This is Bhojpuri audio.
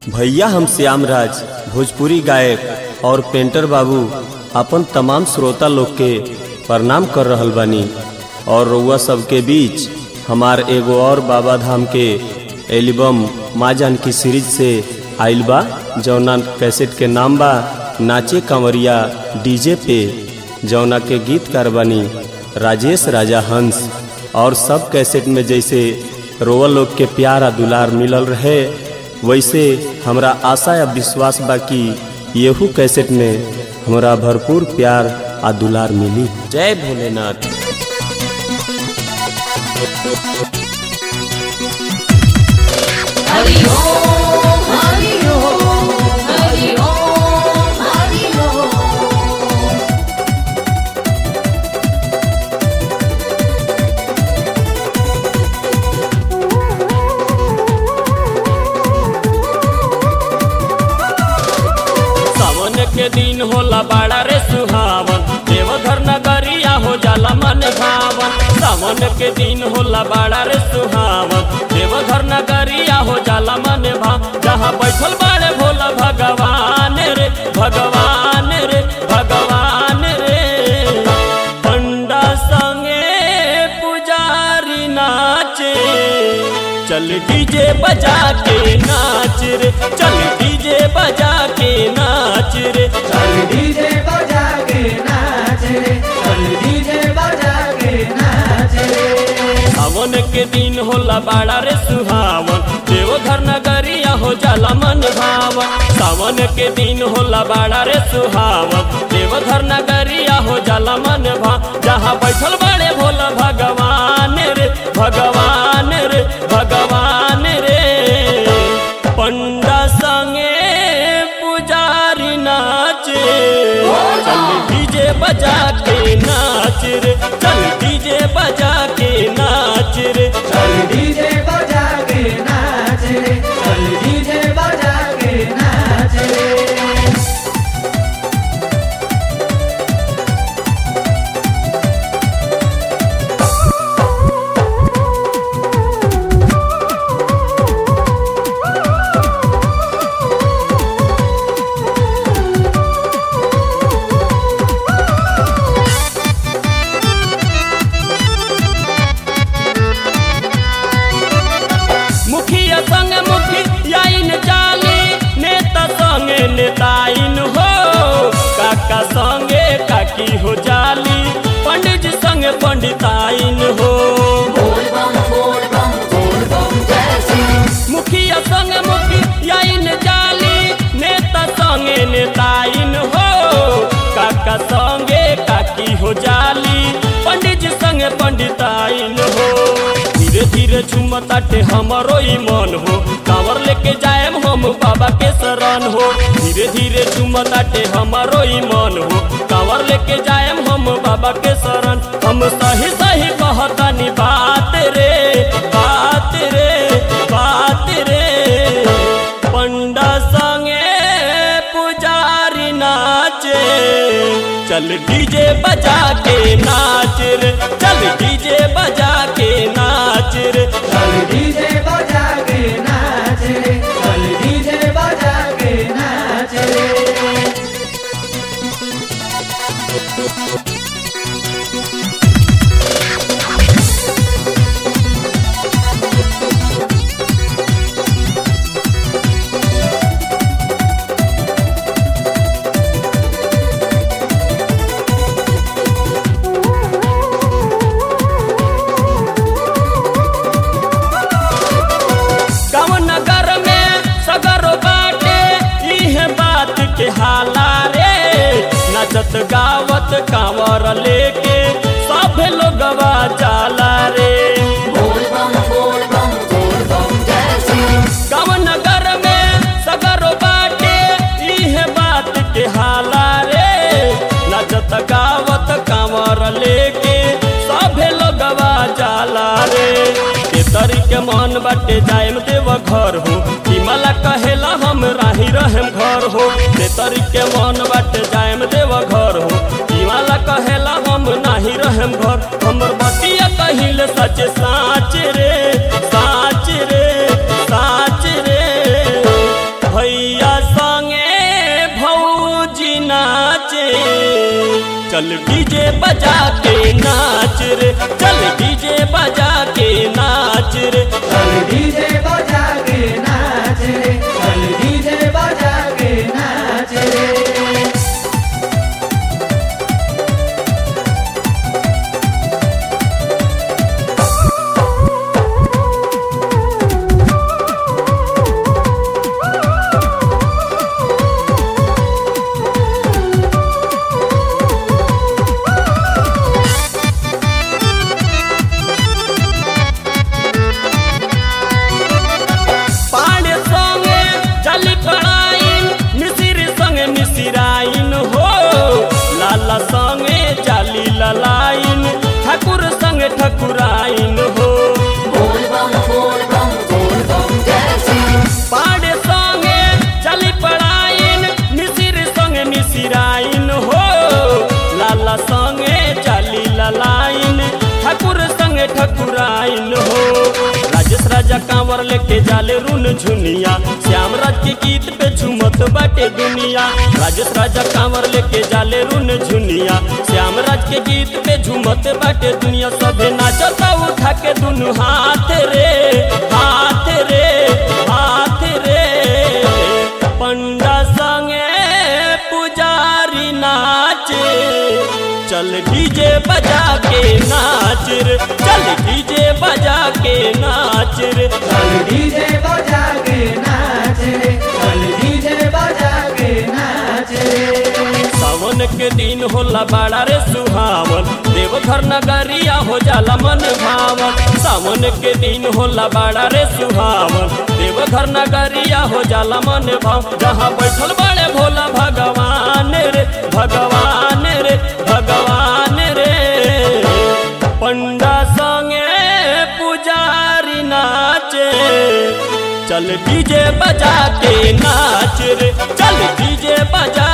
भैया हम श्यामराज भोजपुरी गायक और पेंटर बाबू अपन तमाम श्रोता लोग के प्रणाम कर रहल बानी और रउआ सबके बीच हमार एगो और बाबा धाम के एल्बम माँ जानकी सीरीज से आइल बा जौना कैसेट के नाम बा नाचे कंवरिया डीजे पे जौना के गीतकार बानी राजेश राजा हंस और सब कैसेट में जैसे रोवा लोग के प्यार आ दुलार मिलल रहे वैसे हमरा आशा या विश्वास बा कि येहू कैसेट में हमरा भरपूर प्यार आ दुलार मिली जय भोलेनाथ हरि ओम हरि ओम हरि ओम हरि ओम सावन के दिन होला बड़ा रे सुहावन देवघर नगरिया हो जाला मन भावन सावन के दिन होला बड़ा रे सुहावन देवघर नगरिया हो जाला मन भाव जहाँ बैठल बाड़े भोला भगवान रे भगवान रे भगवान रे पंडा संगे पुजारी नाचे चल डीजे बजा के नाच रे चल डीजे बजा के नाच रे चल डीजे बजा के नाच रे चल डीजे बजा के नाच रे सावन के दिन होला बड़ा रे सुहावन देवघर नगरिया हो जाला मन भावन सावन के दिन होला बड़ा रे सुहावन देवघर नगरिया हो जाला मन भाव जहाँ बैठल बड़े भोला भगवान रे भगवान रे भगवान रे पंडा संगे पुजारी नाचे चल डीजे बजा के नाच रे चल डीजे बजा के नाच रे चल डीजे बजा के नाच रे चल डीजे बजा के नाच रे मुखिया संग मुखिया इन चाली नेता संगे नेताइन हो काका संगे काकी हो जाली पंडित जी संगे पंडिताइन हो बोल बम बोल बम बोल बम जय श्री मुखिया संग मुखिया इन जाली नेता संगे नेताइन हो काका संगे काकी हो जाली पंडित जी संगे पंडिताइन हो धीरे धीरे झुमताटे हमरो ई मन हो कांवर लेके जाएम हम बाबा के शरण हो धीरे धीरे झुमताटे हमरो ई मन हो कांवर लेके जाएम हम बाबा के शरण हम सही सही कहतानी बात रे बात रे बात रे पंडा संगे पुजारी नाचे चल डीजे बजा के नाच रे चल डीजे बजा के नाच रे चल डीजे बजा के नाच रे चल डीजे बजा के नाच रे गाँव नगर में सगरो बाटे इहे बात के हाला रे नचत गावत कांवर लेके सब लोगवा जाला रे बोल बम बोल बम बोल बम जय श्री गाँव नगर में सगरो बाटे इहे बात के हाला रे नचत गावत कांवर लेके सभे लोगवा जाला रे के तरी के मन बाटे जायम देव घर हो हिमाला कहेला हम राही रहम घर हो के तरी के मन बाटे जायम देव घर हो हिमाला कहेला हम नाही रहम घर हमर बतिया कहिल सच साच रे साच रे साच रे चल डीजे बजा के नाच रे चल डीजे बजा के नाच रे चल डीजे बजा के नाच रे चल डीजे बजा के नाच रे पाड़े संगे जली पड़ाइन मिसिर संगे मिसिराइन हो लाला संगे जाली ललाइन ठाकुर संगे ठकुराइन हो बोल बम बोल बम बोल बम जय सिंह पाड़े संगे चली पड़ाइन मिसिर संगे मिसिराइन हो लाला संगे चाली ललाइन ठाकुर संगे ठकुराइन हो राजेश राजा कांवर लेके जाले रुन झुनिया श्याम राज के गीत पे झूमत बाटे दुनिया राजेश राजा कांवर लेके जाले रुन झुनिया श्याम राज के गीत पे झूमत बाटे दुनिया सभे नाचता उठा के दुनु हाथ रे हाथ रे हाथ रे पंडा संगे पुजारी नाचे चल डीजे बजा के नाच रे चल डीजे बजा के नाच रे चल डीजे बजा के नाच रे चल डीजे बजा के नाच रे सावन के दिन होला बड़ा रे सुहावन देवघर नगरिया हो जाला मन भावन सावन के दिन होला बड़ा रे सुहावन देवघर नगरिया हो जाला मन भाव जहाँ बैठल बड़े भोला भगवान रे भगवान रे भगवान रे पंडा संगे पुजारी नाचे चल डीजे बजा के नाच रे चल डीजे बजा